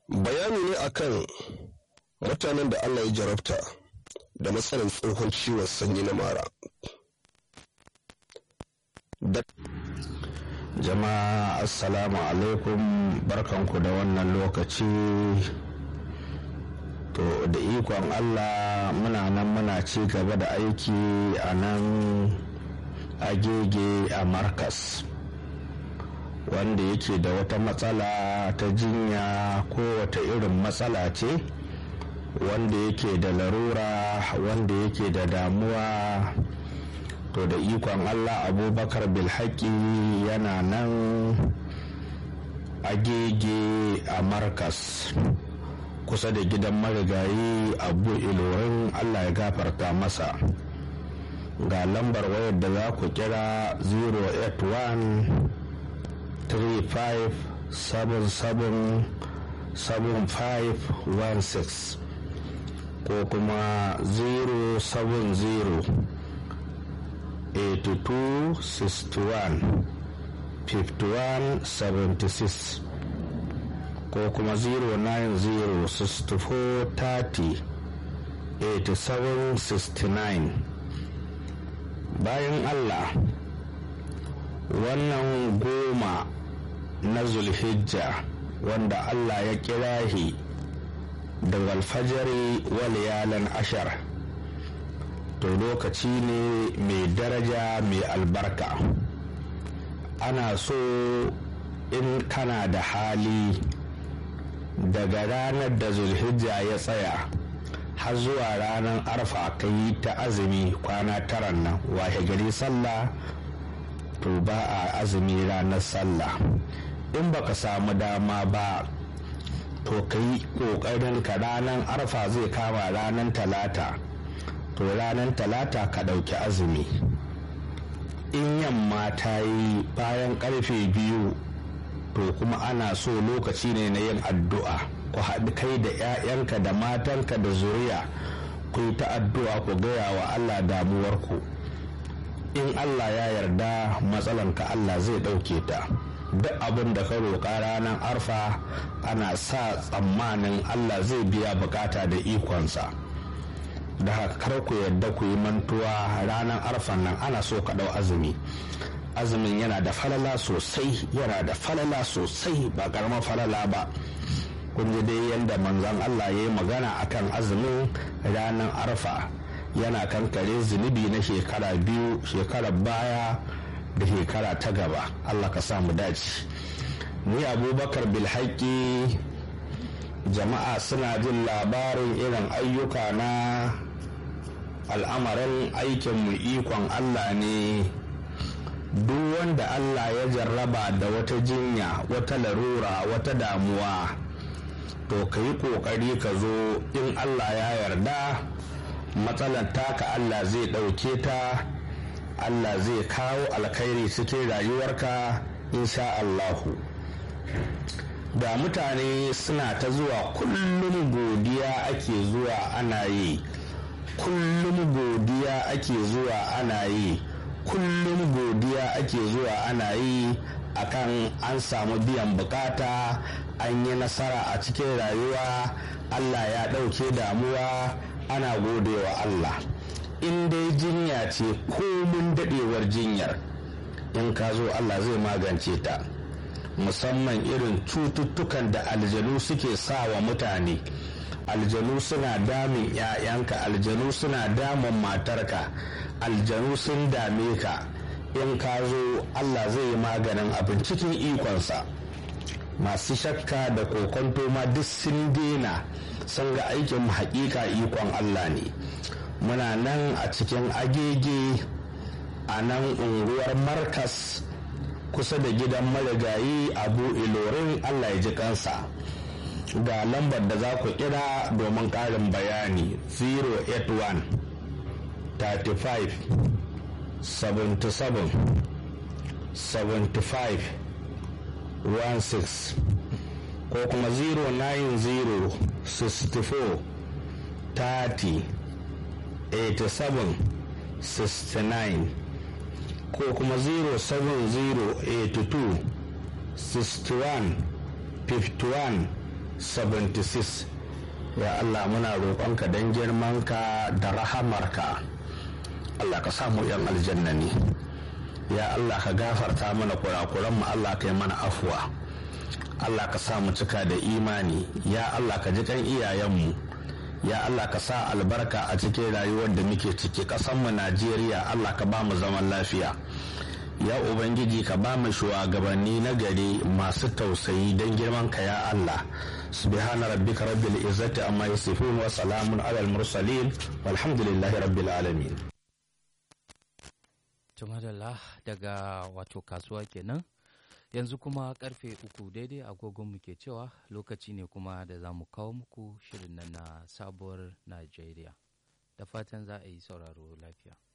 bayani ne akan mutanen da Allah ya jarabta da matsalar tsohon ciwon sanyi na mara jama'a assalamu alaikum barkanku da wannan lokaci to da ikon allah muna nan muna ci gaba da aiki a nan agege a markas wanda yake da wata matsala ta jinya ko wata irin matsala ce wanda yake da larura wanda yake da damuwa to da ikon allah abubakar bilhaki yana nan agege a markas kusa da gidan marigayi abu ilorin allah ya gafarta masa ga lambar wayar da za ku kira 081 35 77 7516 ko kuma 070 82 61 51 76 ko kuma 090 64 30 87 69 bayan allah wannan goma na zulhijja wanda allah ya kira shi daga alfajari waliyalan ashar to lokaci ne mai daraja mai albarka ana so in kana da hali daga ranar da zulhijja ya tsaya har zuwa ranar arfa ka yi ta azumi kwana taran nan washe gari sallah to ba a azumi ranar sallah in baka samu dama ba to ka yi ƙoƙarin ka ranar arfa zai kama ranar talata to ranar talata ka ɗauki azumi in yamma ta yi bayan ƙarfe biyu to kuma ana so lokaci ne na yin addu'a ku haɗu kai da 'ya'yanka da matanka da zuriya ku yi ta addu'a ku gaya wa allah damuwarku in allah ya yarda matsalanka allah zai ɗauke ta duk abin da ka roƙa ranar arfa ana sa tsammanin allah zai biya bukata da ikonsa da haka kar ku yarda ku yi mantuwa ranar arfan nan ana so ka ɗau azumi azumin yana da falala sosai yana da falala sosai ba karamar falala ba kun ji dai yadda manzon Allah ya yi magana akan azumin ranar arfa yana kankare zunubi na shekara biyu shekarar baya da shekara ta gaba Allah ka samu dace ni abubakar bilhaki jama'a suna jin labarin irin ayyuka na al'amarin aikinmu ikon Allah ne duk wanda Allah ya jarraba da wata jinya wata larura wata damuwa to ka yi ƙoƙari ka zo in Allah ya yarda matsalar taka Allah zai ɗauke ta Allah zai kawo alkhairi cikin rayuwarka insha Allahu da mutane suna ta zuwa kullum godiya ake zuwa ana yi kullum godiya ake zuwa ana yi kullum godiya ake zuwa ana yi akan an samu biyan bukata an yi nasara a cikin rayuwa allah ya ɗauke damuwa ana godewa allah in dai jinya ce komin daɗewar jinyar in ka zo allah zai magance ta musamman irin cututtukan da aljanu suke sa wa mutane aljanu suna damun 'ya'yanka aljanu suna damun matarka aljanu sun dame ka in ka zo allah zai yi maganin abin cikin ikonsa masu shakka da kokonto ma duk sun dena sun ga aikin hakika ikon allah ne muna nan a cikin agege a nan unguwar markas kusa da gidan marigayi abu ilorin allah ya ji kansa ga lambar da za ku kira domin ƙarin bayani 081 35 77 75 16 ko kuma 090 64 30 87 69 ko kuma 07082 61 51 76 ya Allah muna roƙonka don girmanka da rahamarka Allah ka samu yan aljanna ne ya Allah ka gafarta mana kurakuranmu Allah ka yi mana afuwa Allah ka sa mu cika da imani ya Allah ka ji kan iyayenmu ya Allah ka sa albarka a cikin rayuwar da muke ciki ƙasanmu Najeriya Allah ka ba mu zaman lafiya ya ubangiji ka ba mu shugabanni na gari masu tausayi don girman ka ya Allah subhana rabbika rabbil izzati amma yasifun wa salamun alal mursalin walhamdulillahi rabbil alamin tumadala daga wato kasuwa kenan yanzu kuma karfe uku daidai agogon mu ke cewa lokaci ne kuma da za mu kawo muku shirin nan na sabuwar najeriya da fatan za a yi sauraro lafiya